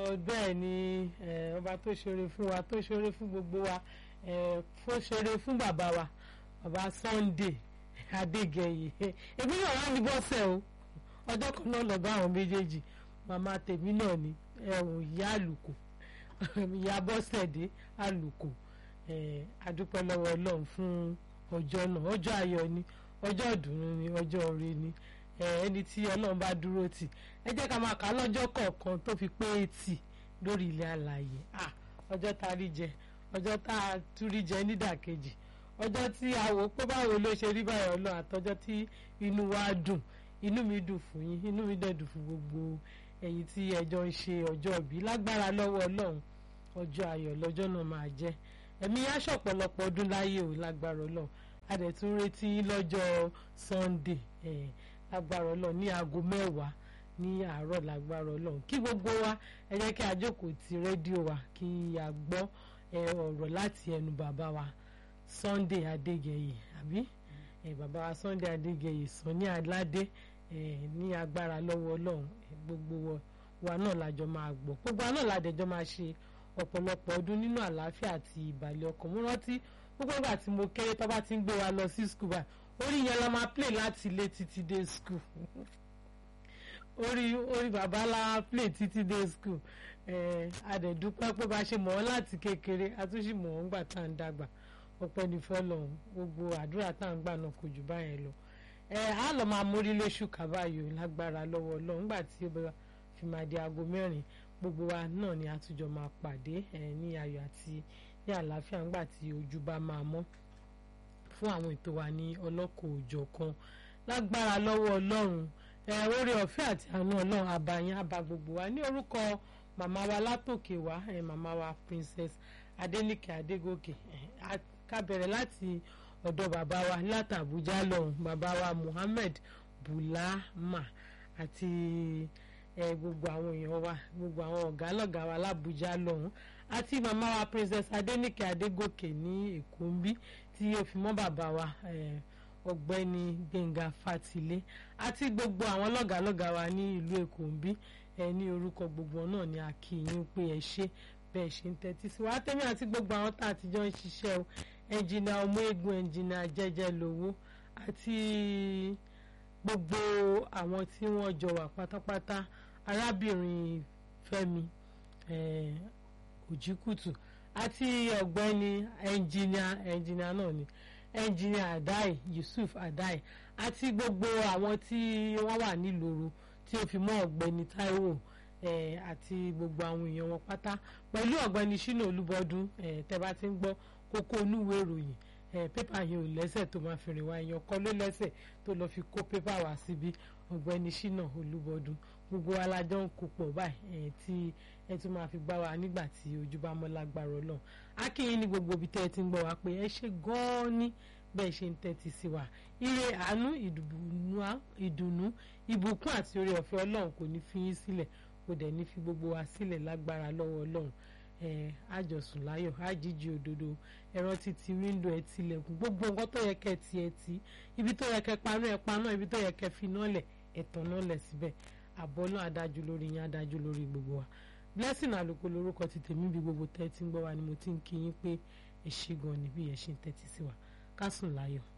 bẹ́ẹ̀ ni ọba tó ṣeré fún wa tó ṣeré fún gbogbo wa tó ṣeré fún bàbá wa bàbá Sunday Adégẹyè èmi náà wá ní bọ́sẹ̀ o ọjọ́ kan náà lọ bá àwọn méjèèjì màmá tèmi náà ni ẹ̀hún ìyá àlùkò ìyá bọ́sẹ̀dé àlùkò adúpẹ́ lọ́wọ́ Ọlọ́run fún ọjọ́ náà ọjọ́ ayọ̀ ni ọjọ́ ìdùnnú ni ọjọ́ oore ni ẹni tí Ọlọ́run bá dúró tì ẹ jẹ́ ká máa kà á lọ́jọ́ kọ̀ọ̀kan tó fi pé etí lórí ilẹ̀ alààyè ọjọ́ tá a rí jẹ ọjọ́ tá a tún rí jẹ nídàkejì ọjọ́ tí a wò pé báwo ló ṣe rí báyọ̀ Ọlọ́run àtọjọ́ tí inú wa dùn inú mi dùn fún yín inú mi dẹ̀ dùn fún gbogbo ẹ̀yin tí ẹjọ́ ń ṣe ọjọ́ ìbí lágbára lọ́wọ́ Ọlọ́run ọjọ́ ayọ̀ lọ́jọ́ náà máa jẹ́ ẹ̀mí aṣọ ọ̀pọ̀lọpọ̀ ọdún láyé ò lágbára Ọlọ́run a dẹ̀ tún retí lọ́jọ́ Sunday eh, lágbára Ọlọ́run ní aago mẹ́wàá ní àárọ̀ lágbára Ọlọ́run kí gbogbo wa ẹ jẹ́ kí a jókòó ti rédíò wa kí a gbọ́ ọ̀rọ̀ láti ẹnu bàbá wa Sunday Adégẹyè àbí bàbá wa Sunday Adégẹyè Sunny Aládé ní agbára lọ́wọ́ Ọlọ́run gbogbo wa náà lájọ máa gbọ́ gbogbo wa náà ládẹjọ́ máa ṣe ọ̀pọ̀lọpọ̀ ọdún nínú àlàáfíà àti ìbàlẹ̀ ọkàn mo rántí gbogbo ìgbà tí mo kéré tó bá ti ń gbé wa lọ sí skul báyìí orí yẹn la máa play láti ilé títí dé skul orí orí bàbá la play títí dé skul àdẹ̀dúpẹ́ pé bá ṣe mọ̀ ọ́ láti kékeré àtúnṣe mọ̀ ọ́ ńgbà tá à ń dàgbà ọpẹ́ ní fọlọ́run gbogbo àdúrà tá à ń gbà náà kò jù báyẹn lọ a lọ máa mórí lóṣù kábàáyò lágbára lọ́wọ́ Ọlọ́run nígbà tí ó bá fi máa di aago mẹ́rin gbogbo wa náà ni àtúnjọ máa pàdé ní ayọ̀ àti ní àlàáfíà ńgbà tí ojú bá máa mọ́ fún àwọn ètò wa ní ọlọ́kọ̀ òjọ̀ kan lágbára lọ́wọ́ Ọlọ́run oore ọ̀fẹ́ àti àánú Ọlọ́run àbàyàn àbá gbogbo wa ní orúkọ màmá wa látòkè wá màmá wa Princess Adéníkè Adégòkè ká bẹ̀rẹ̀ láti ọ̀dọ̀ bàbá wa láti Àbújá lọ́hùn bàbá wa Muhammed Bulama àti gbogbo àwọn èèyàn wa gbogbo àwọn ọ̀gá lọ́gá wa lábújá lọ́hùn àti màmá wa Princess Adéníkè Adégòkè ní Èkó ń bí tí ó fi mọ́ bàbá wa ọ̀gbẹ́ni Gbẹ̀ngà Fátilé àti gbogbo àwọn lọ́gá lọ́gá wa ní ìlú Èkó ń bí ní orúkọ gbogbo náà ni a kí yín pé ẹ ṣé bẹ́ẹ̀ ṣe ń tẹ́tí sí wa tẹ́mi àti gbogbo àwọn tá a ti jọ ń ṣiṣẹ́ o ẹnjìnà ọmọ egun ẹnjìnà jẹ́jẹ́ lówó àti gbogbo àwọn tí wọ́n jọ wà pátápátá arábìnrin Fẹ́mi Òjìkùtù àti ọ̀gbẹ́ni ẹnjìnà ẹnjìnà náà ni ẹnjìnà Adai Yusuf Adai àti gbogbo àwọn tí wọ́n wà nílòrò tí ó fi mọ́ ọ̀gbẹ́ni Táíwò àti gbogbo àwọn èèyàn wọn pátá pẹ̀lú ọ̀gbẹ́ni Ṣínà Olúbọdún tẹ́ bá ti ń gbọ́ kókó onúwèé ìròyìn pépà yẹn ò lẹ́sẹ̀ tó máa fi rìn wá èèyàn kan ló lẹ́sẹ̀ tó lọ́ọ́ fi kó pépà wá síbi ọ̀gbẹ́ni Ṣínà Olúbọdún gbogbo alájọ ń kó pọ̀ báyìí tí ẹ tún máa fi gbá wa nígbà tí ojú bá mọ́ lágbára Ọlọ́run akínyìn ní gbogbo ibi tẹ́ ẹ ti ń gbọ́ wa pé ẹ ṣe gan-an ní bẹ́ẹ̀ ṣe ń tẹ́tí sí wa ire àánú ìdùnnú ìbùkún àti oore ọ̀fẹ́ Ọlọ́run kò ní fi yín sílẹ̀ kò dẹ̀ ní fi gbogbo wa sílẹ̀ lágbára lọ́wọ́ Ọlọ́run àjọsùn láyọ̀ àjíjì òdodo ẹ̀rọ títí wíńdò ẹ̀ tilẹ̀kùn gbogbo nǹkan tó yẹ kẹ́ ti ẹ̀ tí ibi tó yẹ kẹ́ paná ẹ̀ paná ibi tó yẹ kẹ́ fi náà lẹ̀ ẹ̀tàn náà lẹ̀ síbẹ̀ àbọ̀ náà adájú lórí yín adájú lórí gbogbo wa blessing àlùkò lórúkọ ti tèmi bí gbogbo tẹ́ ti ń gbọ́ wa ni mo ti ń kí yín pé ẹ ṣé gan ni bí ẹ ṣe ń tẹ́tí sí wa ká sùn láyọ̀.